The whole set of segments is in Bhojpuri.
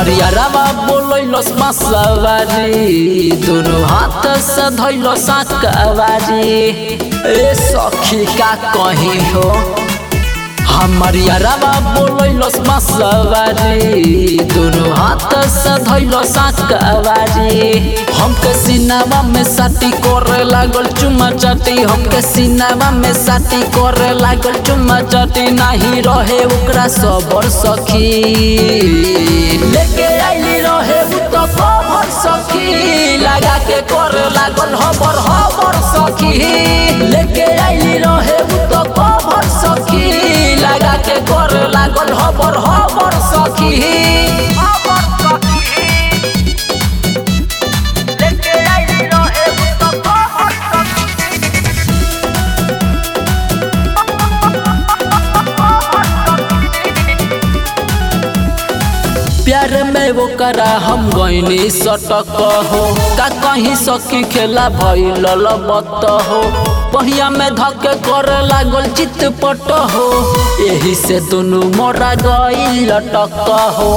हमारी अरवा बोलैलस मसवारी दोनों हाथ से धैलस कवारी ए सखी का कहीं हो हमारी अरवा बोलैलस मसवारी दोनों हाथ से धैलस कवारी हमके सिनेमा में साटी करे लागल चुमा चाटी हमके सिनेमा में साटी करे लागल चुमा चाटी नाही रहे ओकरा सबर सखी लेके आइली रहे उ तो कबर सखी लगा के करे लागल हबर हबर सखी लेके आइली रहे उ तो कबर सखी लगा के करे लागल हबर हबर सखी खबर सखी लेके आइली रहे उ तो खबर सखी प्यार में वो करा हम गईनी सटक हो का कहीं सखी खेला भइल बत हो पहिया में धके करे लागल चितपट हो यही से दोनों मोरा गई लटक हो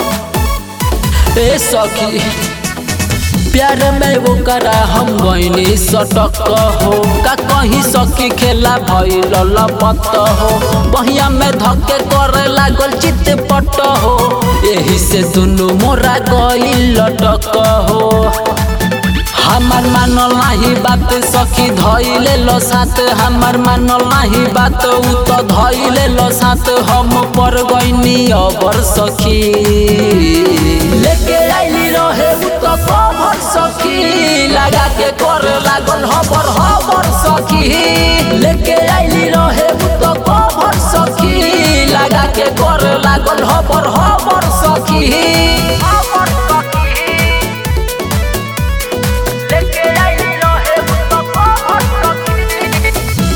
ए सखी प्यार में वो करा हम गईनी सटक हो का कहीं सखी खेला भइल लपत हो बहिया में धके करे लागल चितपट हो यही से दुनू मोरा गई लटक हो हमार मानल नाही बात सखी धइले लो साथ हमार मानल नाही बात उ तो धइले लो साथ हम पर गईनी अबर सखी लेके आइली रहे उ तो कबर सखी लगा के कर लागल हबर हबर सखी लेके आइली रहे उ तो कबर सखी लगा के कर लागल हबर हबर सखी खबर सखी लेके आइली रहे उ तो खबर सखी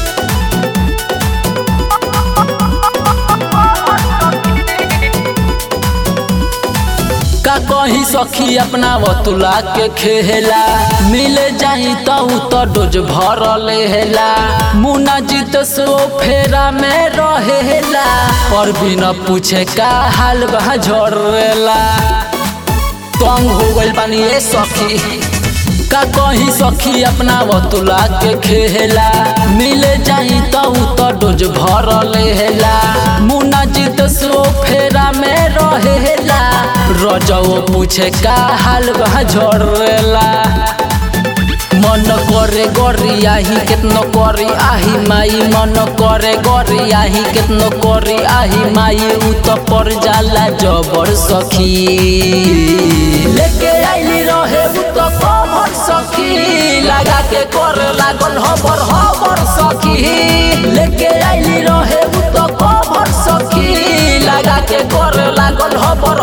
का कहीं सखी अपना वतुला के खेला मिले जाई तो उ तो डोज भर लेला मुना जीत सो फेरा में रहेला पर बिना पूछे का हाल बा झरेला तंग हो गइल बानी ए सखी का कहीं सखी अपना वतुला के खेला मिले जाई तो उ तो डोज भर लेला मुना जीत सो फेरा में रहेला रजो पूछे का हाल बा झरेला मन करे गरी आही केतनो करी आही माई मन करे गरी आही केतनो करी आही माई उ तो पर जाला जबर सखी लेके आइली रहे उ तो कबर सखी लगा के कर लागल हबर हबर सखी लेके आइली रहे उ तो कबर सखी लगा के कर लागल हबर